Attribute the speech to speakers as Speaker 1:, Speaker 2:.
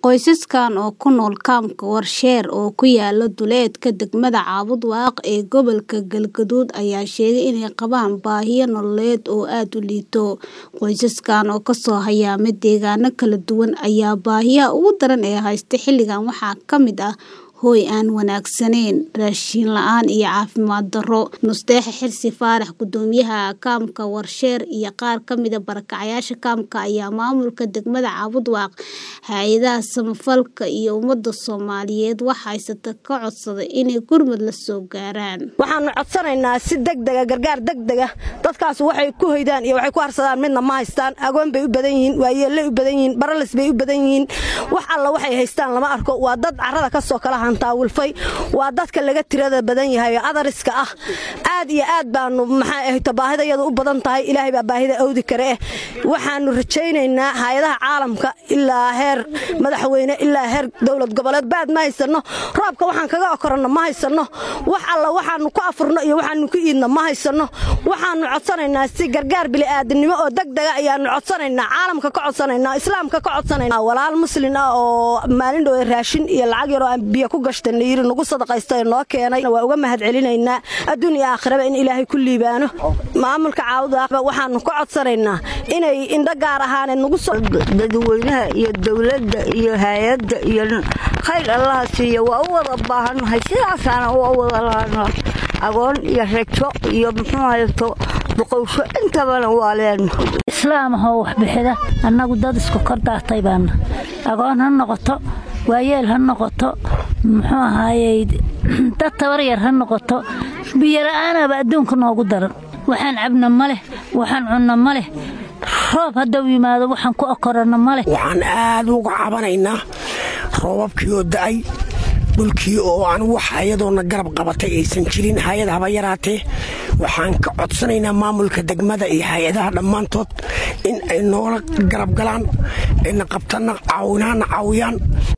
Speaker 1: Qoysaskan oo ku nool kaamka Warsheer oo ku yaala duleedka degmada Caabud Waaq ee gobolka Galgaduud ayaa sheegay inay qabaan baahiyo nololeed oo aad u liita. Qoysaskan oo ka soo hayaamay deegaano kala duwan ayaa baahiyaha ugu daran ee haysta xilligan waxaa ka mid ah hoy aan wanaagsanayn, raashin la'aan iyo caafimaad darro. Nusteexe Xirsi Faarax Gudoomiyaha kaamka Warsheer iyo qaar ka mid ah barakacayaasha kaamka ayaa maamulka degmada Caabud Waaq, hay'adaha samafalka iyo ummadda Soomaaliyeed wax haysta ka codsaday inay gurmad la soo gaaraan.
Speaker 2: waxaanu codsanaynaa si degdega gargaar degdega dadkaas waxay ku hoydaan iyo waxay ku harsadaan midna ma haystaan agoon bay u badan yihiin waayeellay u badan yihiin baralis bay u badan yihiin wax alla waxay haystaan lama arko waa dad carrada ka soo kala hantaawilfay waa dadka laga tirada badan yahay oo adariska ah aad iyo aad baanu maxaa ahayto baahida iyadu u badan tahay ilaahay baa baahida awdi kare eh waxaanu rajaynaynaa hay'adaha caalamka ilaa heer madaxweyne ilaa heer dowlad goboleed baad ma haysanno roobka waxaan kaga okoranno ma haysanno wax alla waxaanu ku afurno iyo waxaanu ku iidno ma haysanno waxaanu codsanaynaa si gargaar bili'aadinimo oo degdega ayaanu codsanaynaa caalamka ka codsanaynaa islaamka ka codsanaynaa walaal muslin ah oo maalin dhowe raashin iyo lacag yaroo aan biyo ku gashtan la yiri nagu sadaqaysta ee noo keenay waa uga mahad celinaynaa adduun iyo aakhiraba in ilaahay ku liibaano maamulka caawudaaqba waxaanu ka codsanaynaa inay indho gaar ahaaneed nagu soo
Speaker 3: dadweynaha iyo dowladda iyo hay-adda iyo khayr allaha siiya waa u wada baahannahay sidaasaana waa u wada lahanaa agoon iyo rajo iyo muxuu haysto duqowsho intabana waa leenahay
Speaker 4: islaam ahoo waxbixida annagu dad isku kor daatay baana agoon ha noqoto waayeel ha noqoto muxuu ahaayey dad tabaryar ha noqoto biyola'aanaba adduunka noogu daran waxaan cabna ma leh waxaan cunno ma leh roob haddau yimaado waxaan ku okoranno ma leh
Speaker 5: waxaan aad uga cabanaynaa roobabkii oo da'ay dhulkii oo aan wax hayadoona garab qabatay aysan jirin hay-ad haba yaraatee waxaan ka codsanaynaa maamulka degmada iyo hay-adaha dhammaantood in ay noola garab galaan ayna qabtana caawinaana caawiyaan